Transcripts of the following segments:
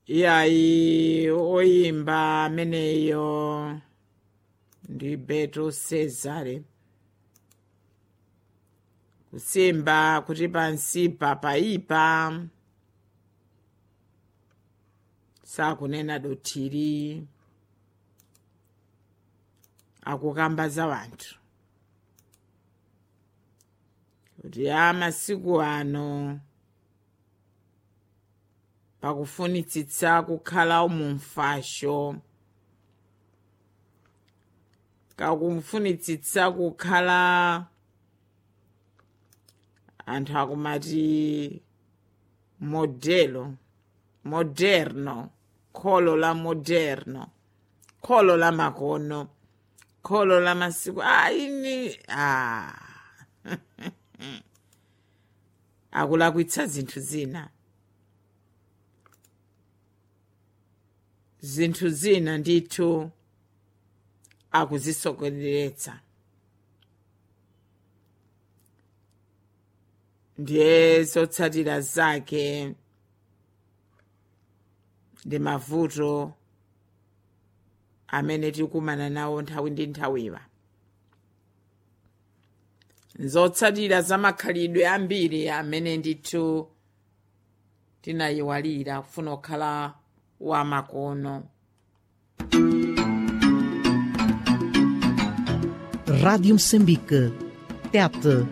iyayi oyimba ameneyo ndi beto cesare kusimba kuti pansipa paipa sakunena dothiri akukamba za wanthu kuti a masiku ano pakufunitsitsa kukhala mumfasho kakufunitsitsa kukhala anthu akumati modelo moderno kholo la moderno kholo la makono kholo la masiku aini ah. akulakwitsa zinthu zina zinthu zina ndithu akuzisokoneretsa ndiye zotsatira zake ndi mavuto amene tikumana nawo nthawi ndi nthawiwa zotsatira za makhalidwe ambiri amene ndithu tinayiwalira kufuna kukhala wamakono Rádio Moçambique. Tete.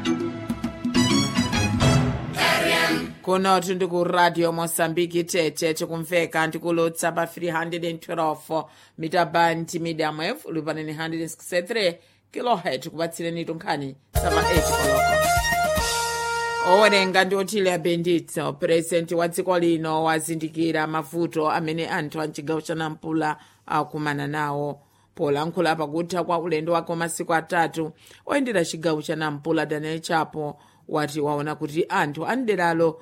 kunotu ndi ku radio mosambiki tete tikumveka ndikulutsa pa 312 mita band medium wave ulipaneni 163 kilohet kupatsireni tunkhani sama 8 koloko owerenga ndi otile abenditso purezidenti wa dziko lino wazindikira mavuto amene anthu a mchigawo cha nampula akumana nawo polankhula pakutha kwa ulendo wake wa masiku atatu oyendera chigawo cha nampula daniel chapo wati waona kuti anthu a mderalo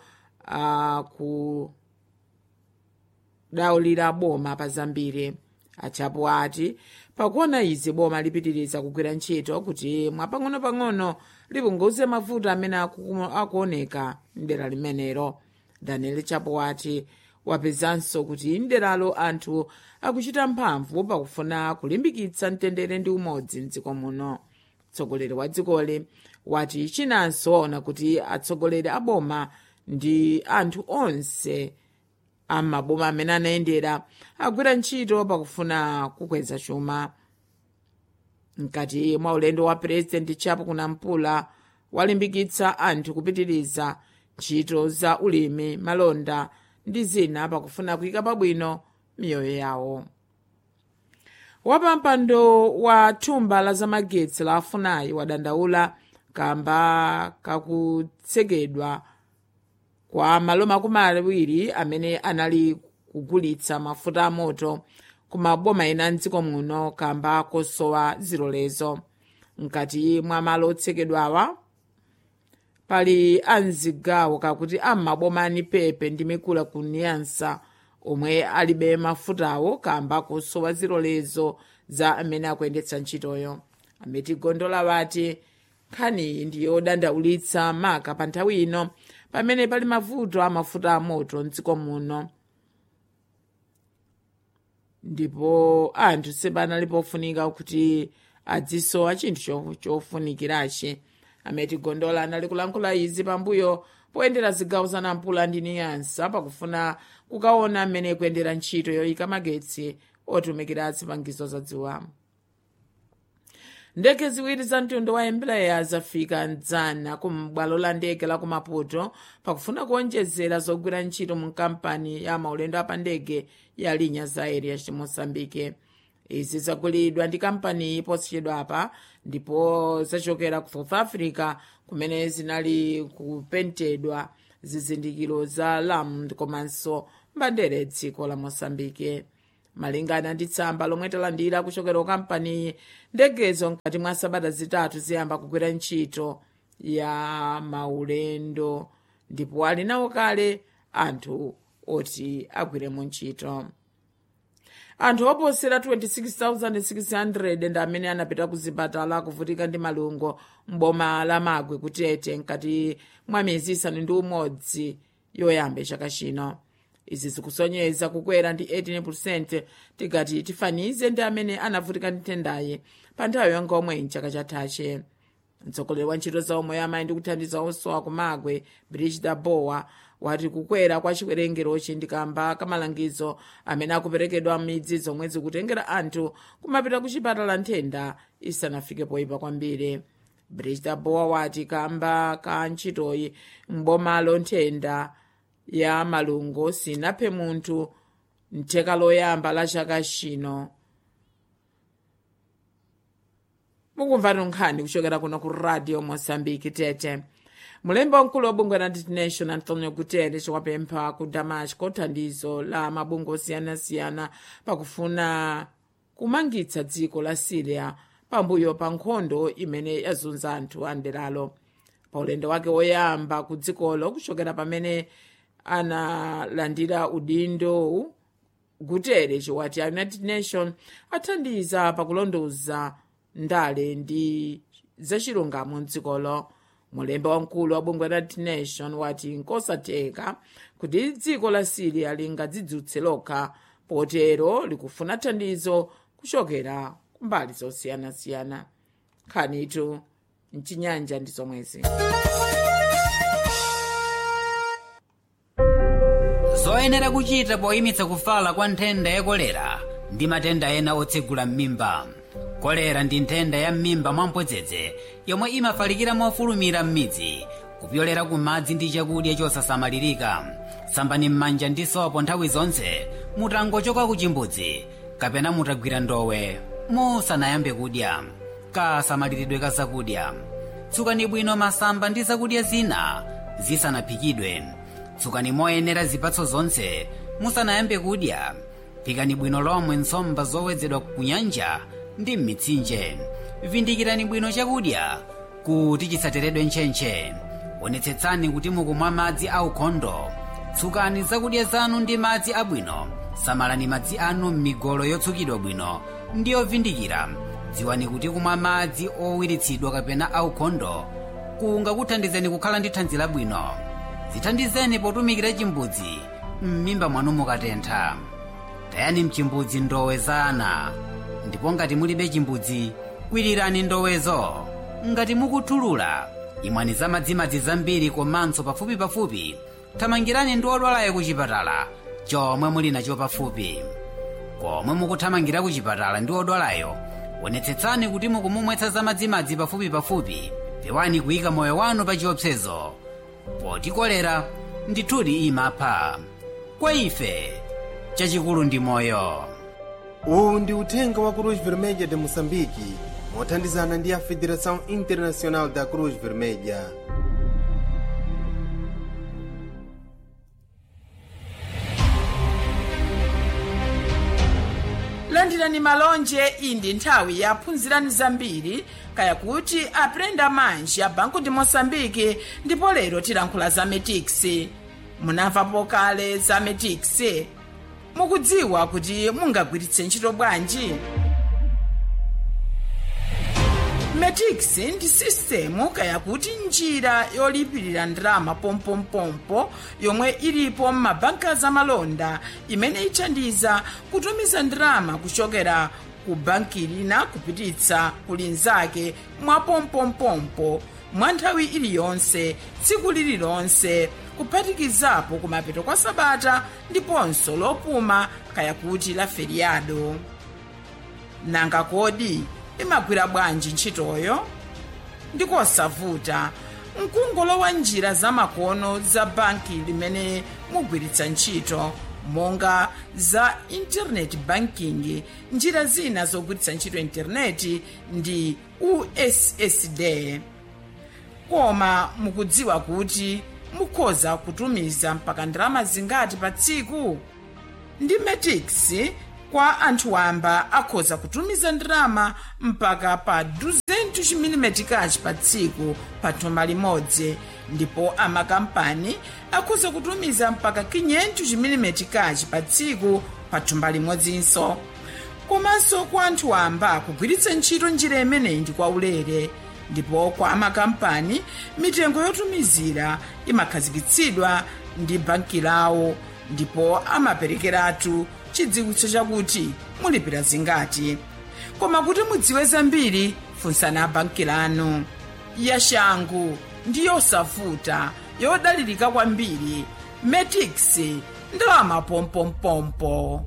akudawulira boma pa zambiri achapo ati pakuona izi boma lipitiriza kugwira ntchito kuti mwapang'ono-pang'ono lipunguze mavuto amene aku- akuoneka mdera limenelo daniel chapo wati wapezanso kuti mderalo anthu akuchita mphamvu pakufuna kulimbikitsa mtendere ndi umodzi mdziko muno mtsogoleri wa dzikoli wati chinanso waona kuti atsogoleri a boma ndi anthu onse amaboma amene anayendera agwira ntchito pakufuna kukweza chuma mkati mwa ulendo wa purezidenti chapo kunampula walimbikitsa anthu kupitiriza ntchito za ulimi malonda ndi zina pakufuna kuyika pabwino miyoyo yawo wapampando wa thumba la zamagetsi la afunayi wadandaula kamba kakutsekedwa kwa malo makumi awiri amene anali kugulitsa mafuta amoto ku maboma ena mdziko muno kamba kosowa zilolezo mkati mwa malo otsekedwawa pali amzigawo kakuti am'maboma ani pepe ndi mikula ku niyansa omwe alibe mafutawo kamba kosowa zilolezo za amene akuyendetsa ntchitoyo ameti gondola wati nkhaniyi ndiyodandaulitsa maka pa nthawi ino pamene pali mavuto amafuta amoto mdziko muno ndipo anthu sepanali pofunika kuti adzisowa chinthu cho- chofunikirachi ameti gondola anali kulankhula izi pambuyo poyendera zigawo za nampula ndi niyansa pakufuna kukaona amene kuyendera ntchito yoyika magetsi otumikira zipangizo za dziwamo ndege ziwiri za mtundu wa embraer zafika mdzana ku bwalo la ndege la ku maputo pakufuna kuonjezera zogwira ntchito mu kampani ya maulendo apandege ya linhas aéreas de moçambique izi zagulidwa ndi kampani posachedwapa ndipo zachokera ku south africa kumene zinali kupentedwa zizindikiro za lam komanso mbandere dziko la moçambique malingana ndi tsamba lomwe talandira kuchokera ku kampani ndegezo mkati mwa sabata zitatu ziyamba kugwira ntchito ya maulendo ndipo ali nawo kale anthu oti agwiremo ntchito anthu oposera 26,600 ndi amene anapita ku zipatala kuvutika ndi malungo mboma la magwe kutete mkati mwa miyezi isanu ndi umodzi yoyamba chaka chino izi zikusonyeza kukwera ndi 18 tikati tifanize ndi amene anavutika ndi nthendayi pa nthawi yongomwe mchaka chathache mtsogoleri wa ntchito za umoyo amayi ndi kuthandiza osowa kumagwe brigida bowa wati kukwera kwa chiwerengerochi ndi kamba kamalangizo amene akuperekedwa m'midzi zomwe zikutengera anthu kumapita ku chipatala nthenda isanafike poyipa kwambiri brigida bowa wati kamba ka ntchitoyi m'bomalo nthenda ya malungo sinaphe munthu mtheka loyamba la chaka chino mukumva nkhani kuchokera kuno ku radio mozambique tete mulembe wamkulu wa bungwe la nation antonio guterres wapempha ku damasco thandizo la mabungwe osiyanasiyana pakufuna kumangitsa dziko la syria pambuyo pa nkhondo imene yazunza anthu a nderalo pa ulendo wake woyamba ku dzikolo kuchokera pamene analandira udindo guterres wati a united nation athandiza pakulondoza ndale ndi zachilungamo mdzikolo mulembe wamkulu wa bungwe la nation wati nkosatheka kuti dziko la syria lingadzidzutse lokha potero likufuna thandizo kuchokera kumbali zosiyanasiyana nkhanitu mchinyanja ndi zomwezi zoyenera kuchita poyimitsa kufala kwa nthenda ya kolera ndi matenda ena otsegula m'mimba kolera ndi nthenda ya m'mimba mwampodzedze yomwe imafalikira mofulumira m'midzi kupyolera ku madzi ndi chakudya chosasamalirika sambani m'manja ndi sopo nthawi zonse mutangochoka ku chimbudzi kapena mutagwira ndowe musanayambe kudya kasamaliridwe ka zakudya tsukani bwino masamba ndi zakudya zina zisanaphikidwe tsukani moyenera zipatso zonse musanayambe kudya phikani bwino lomwe nsomba zowedzedwa ku nyanja ndi m'mitsinje vindikirani bwino chakudya kuti chisateredwe ntchentche onetsetsani kuti mukumwa madzi aukhondo tsukani zakudya zanu ndi madzi abwino samalani madzi anu m'migolo yotsukidwa bwino ndi yovindikira dziwani kuti kumwa madzi owiritsidwa kapena aukhondo kungakuthandizeni kukhala ndi thanzi labwino zithandizeni potumikira chimbudzi m'mimba mwanu mukatentha tayani mchimbudzi ndowe za ana ndipo ngati mulibe chimbudzi kwirirani ndowezo ngati mukuthulula imwani za madzimadzi zambiri komanso pafupipafupi thamangirani ndi odwalayo ku chipatala chomwe muli nacho pafupi komwe mukuthamangira ku chipatala ndi odwalayo onetsetsani kuti mukumumwetsa za madzimadzi pafupipafupi pewani kuyika moyo wanu pa chiopsezo poti kolera ndithudi imapha kwa ife chachikulu ndi moyo uwu ndi uthenga wa cruz vermelha de moçambique mothandizana ndi a federação internacional da cruz vermelha landirani malonje iyi ndi nthawi yaphunzirani zambiri kaya kuti aprenda manji ya banco de moçambique ndipo lero tilankhula za metix munamvapo kale za metix mukudziwa kuti mungagwiritse ntchito bwanji metix ndi sistemu kaya kuti njira yolipirira ndalama pompompompo yomwe ilipo m'mabanka zamalonda imene ithandiza kutumiza ndalama kuchokera ku banki lina kupititsa ku linzake mwa pompompompo mwa nthawi iliyonse tsiku lililonse kuphatikizapo kumapeto kwa sabata ndiponso lopuma kaya kuti la feriado nanga kodi imagwira bwanji ntchitoyo ndikosavuta mkungolowa njira zamakono za banki limene mugwiritsa ntchito monga za internet banking njira zina zogwiritsa ntchito intaneti ndi ussd koma mukudziwa kuti mukhoza kutumiza mpaka ndalama zingati pa tsiku ndi metix kwa anthu wamba akhoza kutumiza ndalama mpaka pa 200 mm pa tsiku pa thumba limodzi ndipo amakampani akhoza kutumiza mpaka 500 mm pa tsiku pa thumba limodzinso komanso kwa anthu wamba kugwiritsa ntchito njira imeneyi ndi kwaulere ndipo kwa amakampani mitengo yotumizira imakhazikitsidwa ndi banki lawo ndipo amaperekeratu chidziwitso chakuti mulipira zingati koma kuti mudziwe zambiri funsani abanki lanu yashangu ndi yosavuta yodalirika kwambiri metix ndalama pompompompo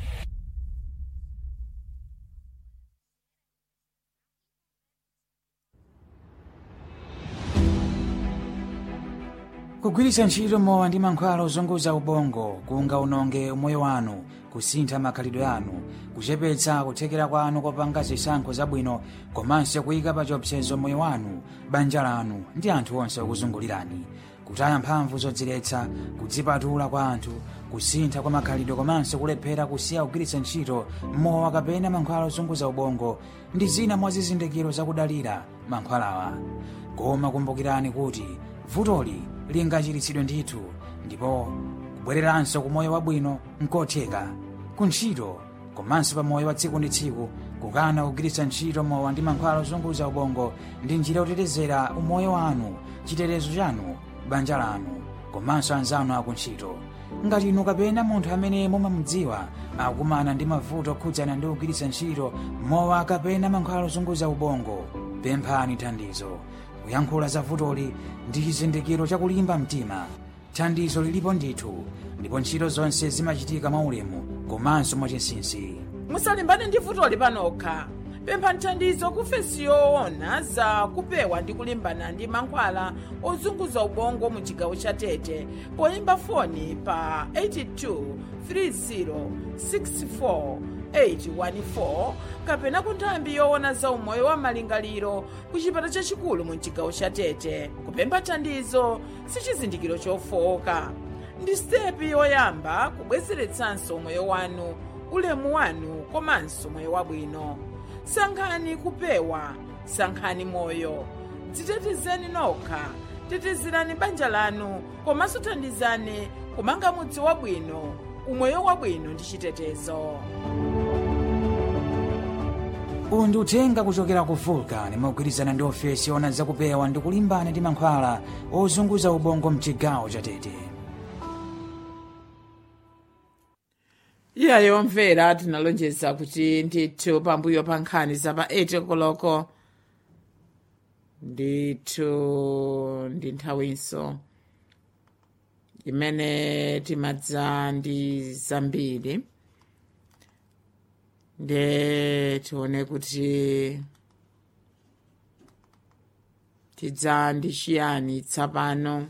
kugwiritsa ntchito mowa ndi mankhwala ozunguza ubongo kungaononge umoyo wanu kusintha makhalidwe anu kuchepetsa kuthekera kwanu kopanga zisankho zabwino komanso kuyika pa chiopsezo moyo wanu banja lanu ndi anthu onse okuzungulirani kutaya mphamvu zodziletsa kudzipatula kwa anthu kusintha kwa makhalidwe komanso kulephera kusiya kugwiritsa ntchito mowa kapena mankhwala ozunguza ubongo ndi zina mwa zizindikiro zakudalira mankhwalawa koma kumbukirani kuti vutoli lingachiritsidwe ndithu ndipo kubwereranso ku moyo wabwino nkotheka kuntchito komanso pa moyo wa tsiku ndi tsiku kukana kugwiritsa ntchito mowa ndi mankhwala ozunguza ubongo ndi njira yotetezera umoyo wanu chitetezo chanu banja lanu komanso anzanu akuntchito ngati inu kapena munthu amene mumamudziwa akukumana ndi mavuto okhudzana ndi kugwiritsa ntchito mowa kapena mankhwala ozunguza ubongo pemphani thandizo kuyankhula za vutoli ndi chizindikiro chakulimba mtima thandizo lilipo ndithu ndipo ntchito zonse zimachitika mwaulemu komanso mwachinsinsi musalimbane ndi vutoli panokha pemphani thandizo kufesi yoona za kupewa ndi kulimbana ndi mankhwala ozunguza ubongo mu chigawo cha tete poyimba foni pa 82 30 64 814 kapena ku nthambi yoona za umoyo wa malingaliro ku chipata chachikulu mu chigawo cha tete kupempha thandizo si chizindikiro chofowoka ndi sitepi yoyamba kubwezeretsanso umoyo wanu ulemu wanu komanso moyo wabwino sankhani kupewa sankhani moyo dzitetezeni nokha tetezerani banja lanu komanso thandizani kumanga mudzi wabwino umoyo wabwino ndi chitetezo uwu ndi uthenga kuchokera ku vulcan mogwirizana ndi ofesi yoona zakupewa ndi kulimbana ndi mankhwala ozunguza ubongo mchigawo cha tete iya yomvera tinalonjeza kuti ndithu pambuyo pa nkhani za pa 8 koloko ndithu ndi nthawinso imene timadza ndi zambiri nde tione kuti tidza ndi chiyani tsapano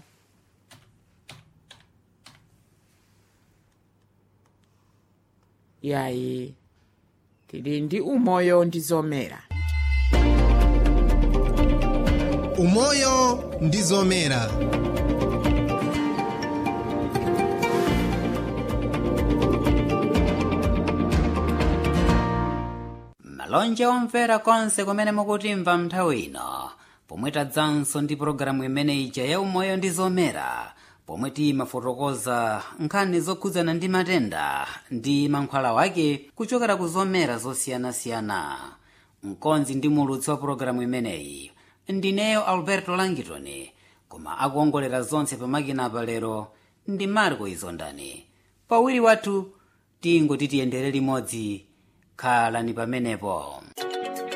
yayi tili ndi umoyo ndi zomera umoyo ndi zomera malonje omvera konse kumene mukutimva nthawi ino pomwe tadzanso ndi pologalamu imene ija ya umoyo ndi zomera pomwe timafotokoza nkhani zokhudzana ndi matenda ndi mankhwala wake kuchokera ku zomera zosiyanasiyana mkonzi ndi mulutsi wa pologalamu imeneyi ndineyo alberto langitoni koma akuongolera zonse pamakinapa lero ndi marco izondani pawiri wathu tingoti tiyendere limodzi khalani pamenepo